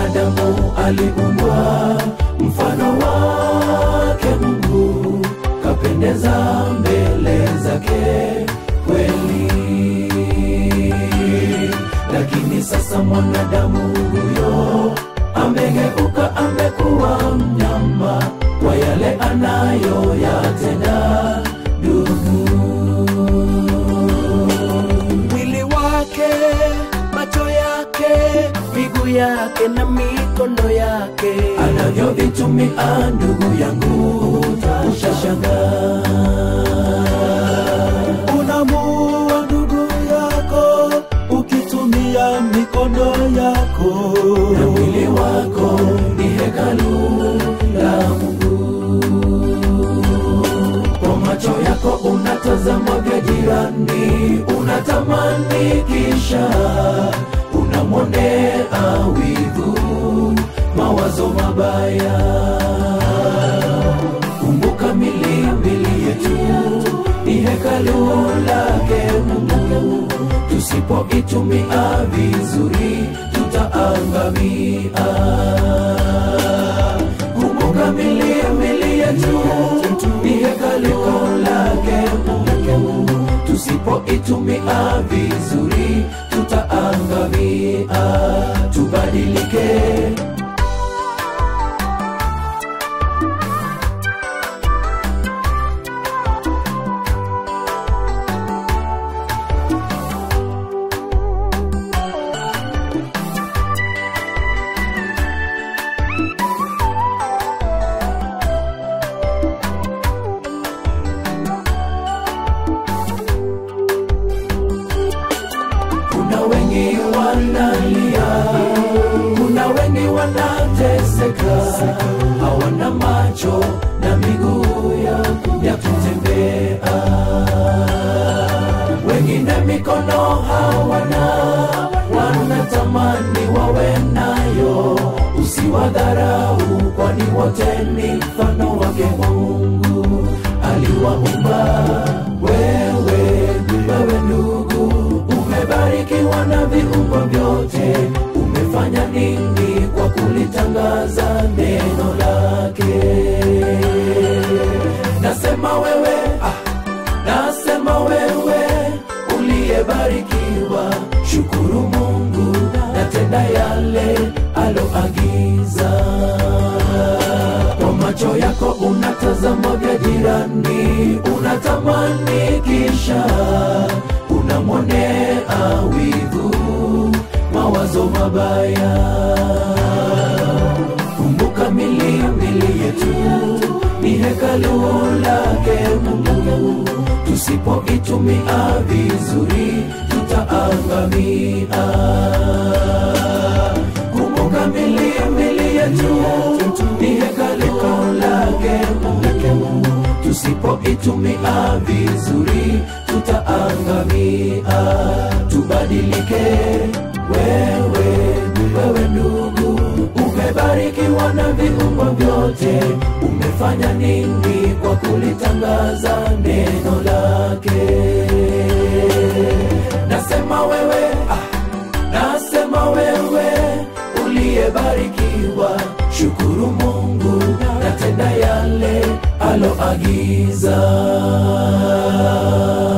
mwanadamu aliumbwa mfano wake Mungu, kapendeza mbele zake kweli. Lakini sasa mwanadamu huyo amegeuka, amekuwa mnyama kwa yale anayoyatenda ndugu. mwili wake, macho yake, miguu yake na mikono yake. anavyovitumia ndugu yangu, utashangaa. Unamuua ndugu yako ukitumia mikono yako. na mwili wako ni hekalu la Mungu. Kwa macho yako unatazama vya jirani, unatamani kisha unamwonea wivu, mawazo mabaya. Kumbuka mili mili yetu ni hekalu lake Mungu, tusipoitumia vizuri tutaangamia. Kumbuka mili mili yetu ni hekalu lake Mungu, tusipoitumia vizuri tutaangamia. Tubadilike. Kuna wengi wanalia, kuna wengi wanateseka, hawana macho na miguu ya, ya kutembea, wengine mikono hawana, wanatamani wawe nayo. Usiwadharau, kwani wote ni mfano wake Mungu aliwaumba wewe, wewe ndugu, umebarikiwa na viungo vyote. Umefanya nini kwa kulitangaza neno lake? Nasema wewe, ah, nasema wewe uliyebarikiwa, shukuru Mungu na tenda yale aloagiza. Kwa macho yako unatazama vya jirani, unatamani kisha unamwonea wivu, mawazo mabaya. Kumbuka mili mili yetu ni hekalu lake Mungu, tusipoitumia vizuri tutaangamia. Kumbuka mili mili yetu ni hekalu lake Mungu, tusipoitumia vizuri tutaangamia. Tubadilike, wewe wewe ndugu, umebarikiwa na viungo vyote. Umefanya nini kwa kulitangaza neno lake? Nasema wewe ah, nasema wewe uliyebarikiwa, shukuru Mungu na tenda yale aloagiza.